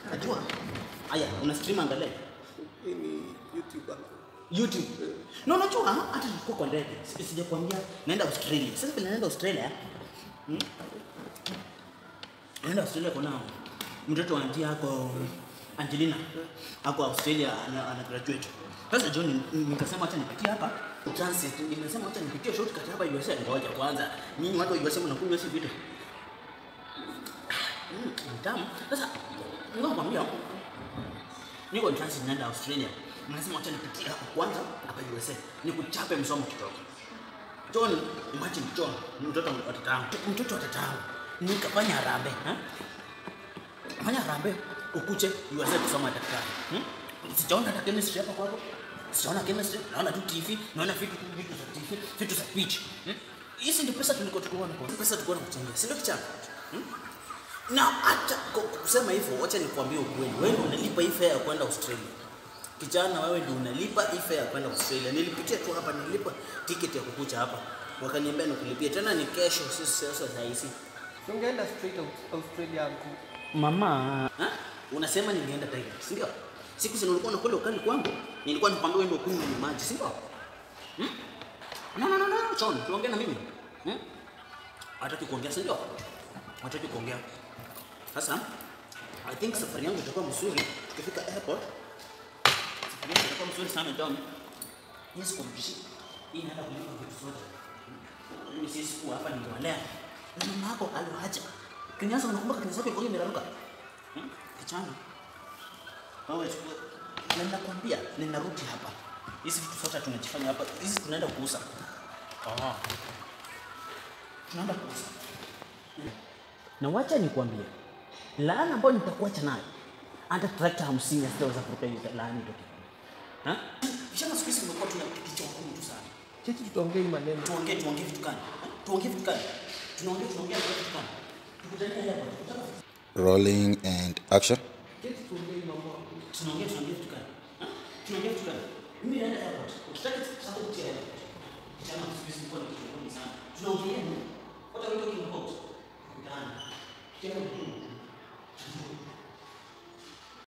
Najua. Aya, una stream angalia. Hii ni YouTube hapo. YouTube. No, najua hata nilikuwa kwa ndege. Si- Sijakwambia naenda Australia. Sasa vile naenda Australia. Hmm? Naenda Australia kuna mtoto wa auntie yako Angelina. Ako Australia ana, ana graduate. Sasa John nikasema acha nipitie hapa transit. Nimesema acha nipitie shortcut hapa USA. Ngoja kwanza. Nyinyi watu wa USA mnakunywa hizi vitu. Mm, ni tamu. Sasa ngoja kwambia niko in transit naenda Australia. Nasema acha nipitie hapa kwanza hapa USA. Nikuchape msomo kidogo. John, imagine John, mtoto wa tatangu, mtoto wa tatangu. Nikafanya harambee, ha? Fanya harambee ukuje USA kusoma daktari. Hmm? Sijaona hata chemistry hapa kwako. Sijaona chemistry, naona tu TV, naona vitu vitu za TV, vitu za pitch. Hmm? Hizi ndio pesa tulikuwa tukiona kwa. Pesa tulikuwa tunakuchangia. Si ndio kichana? Hmm? Na hata kwa kusema hivyo, wacha nikwambie ukweli. Wewe ndio unalipa hii fare ya kwenda Australia. Kijana, wewe ndio unalipa hii fare ya kwenda Australia. Nilipitia tu hapa, nilipa tiketi ya kukuja hapa. Wakaniambia nikulipie tena ni kesho, si sasa saa hizi. Si ungeenda straight out Australia uncle. Mama, ha? Unasema ningeenda direct, si ndio? Siku zile ulikuwa unakula ukali kwangu, nilikuwa nikwambia wewe ndio kunywa maji, si ndio? Hmm? No, no, no, no, John, tuongee na mimi. Hmm? Hataki kuongea, si ndio? Hataki kuongea. Sasa I think safari yangu itakuwa mzuri tukifika airport. Safari yangu itakuwa mzuri sana John. Yes, kumjishi. Hii inaenda kulipa vitu zote. Mimi sisi kuwa hapa ningewalea. Na mama yako aliwacha. Kinyaza unakumbuka kinyaza yako ilikuwa imeraruka? Hmm? Kichana. Wewe chukua. Na ninakwambia ninarudi hapa. Hizi vitu zote tunajifanya hapa. Hizi tunaenda kuuza. Ah. Tunaenda kuuza. Na wacha nikwambie. Laana ambayo nitakuacha nayo. Hata trakta hamsini hazitaweza kuruka hiyo laana itoke. Ha? Vijana siku hizi tumekuwa tuna kichwa ngumu tu sana. Chechi tutaongea hii maneno. Tuongee tuongee vitu gani? Eh? Tuongee vitu gani? Tunaongea tunaongea vitu gani? Tukutane hapa. Tukutane. Rolling and action. Chechi tuongee hii mambo. Tunaongea tunaongea vitu gani? Eh? Tunaongea vitu gani? Mimi naenda airport. Ukitaka sasa kutia airport. Kijana siku hizi nilikuwa nikiongea sana. Tunaongea nini? What are we talking about? Tukutane. Kijana mtu.